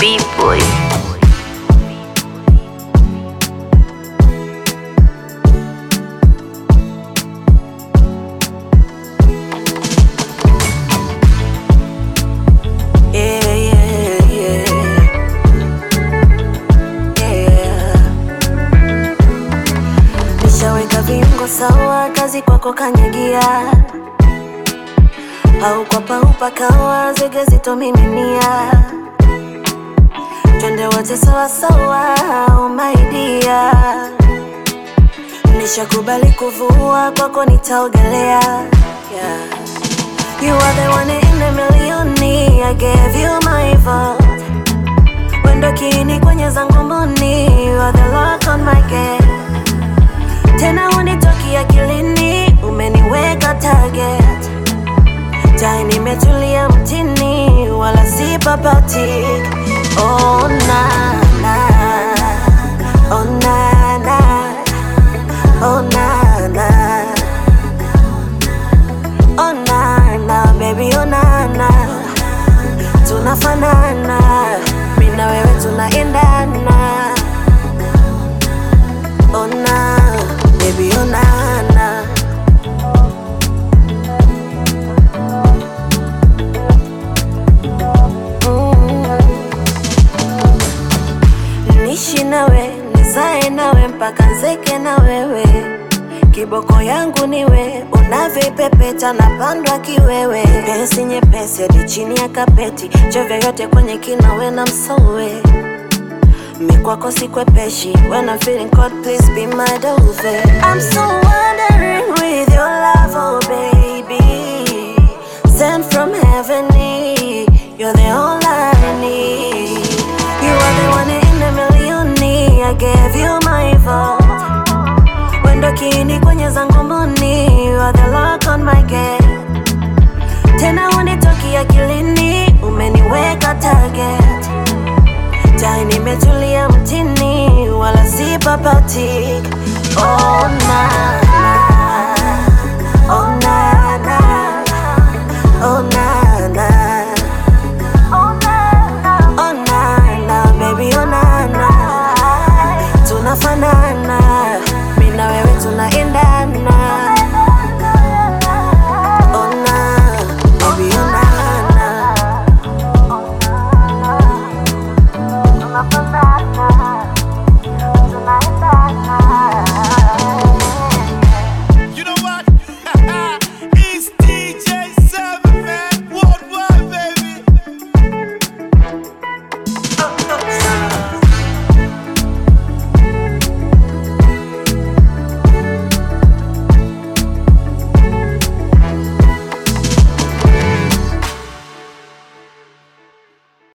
B-boy. Yeah, yeah, yeah. Yeah. Nishaweka viungo sawa, kazi kwako kanyagia, au kwa paupa kawa zege zitomiminia, twende wote sawa sawa, oh my dear. Nishakubali kuvua, kwako nitaogelea yeah. You are the one in a million, I gave you my vote. Wendo kiini kwenye zangu mboni, you are the lock on my gate. Tena unitoki akilini, umeniweka target. Tai nimetulia mtini, wala si papati. Oh na na, oh na na, oh na na. Oh na na, baby oh na na Tunafanana, mimi na wewe tunaendana Oh na, baby oh na na Mm. Nishi nawe, nizae nawe mpaka nzeke na wewe Kiboko yangu niwe, unavyopepeta na pandwa kiwewe. Pesi nyepesi hadi chini ya kapeti, chovya yote kwenye kina we na msowe. Mi kwako sikwepeshi, when I'm feeling cold, please be my dove. I'm so wondering with your love, oh baby. Sent from heaven, you're the all I need. You are the one in a million, I gave you my vote. Wendo kiini kwenye zangu mboni, you are the lock on my gate. Tena unitoki akilini, umeniweka target. Tai nimetulia mtini, wala si papati. Oh na